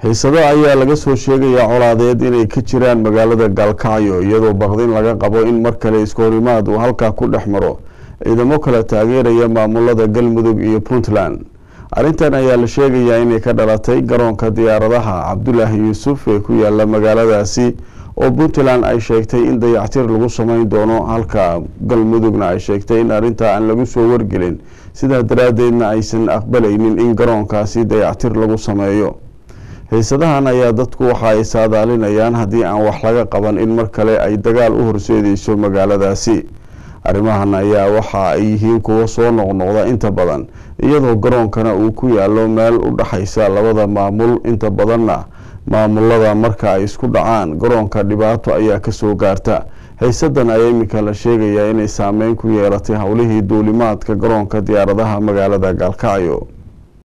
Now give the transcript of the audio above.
xiisado ayaa laga soo sheegayaa colaadeed inay ka jiraan magaalada gaalkacyo iyadoo baqdin laga qabo in mar kale iskahorimaad uu halkaa ku dhex maro ciidamo kale taageeraya maamulada galmudug iyo puntland arrintan ayaa la sheegayaa inay ka dhalatay garoonka diyaaradaha cabdulaahi yuusuf ee ku yaala magaaladaasi oo puntland ay sheegtay in dayactir lagu sameyn doono halka galmudugna ay sheegtay in arrintaa aan lagu soo wargelin sidaa daraaddeedna aysan aqbalaynin in garoonkaasi dayactir lagu sameeyo xiisadahan ayaa dadku waxa ay saadaalinayaan haddii aan wax laga qaban in mar kale ay dagaal u horseedeyso magaaladaasi arrimahan ayaa waxa ay yihiin kuwo soo noqnoqda inta badan iyadoo garoonkana uu ku yaalo meel u dhexaysa labada maamul inta badanna maamulada marka ay isku dhacaan garoonka dhibaato ayaa kasoo gaarta xiisadan ayaa iminka la sheegayaa inay saameyn ku yeelatay howlihii duulimaadka garoonka diyaaradaha magaalada gaalkacyo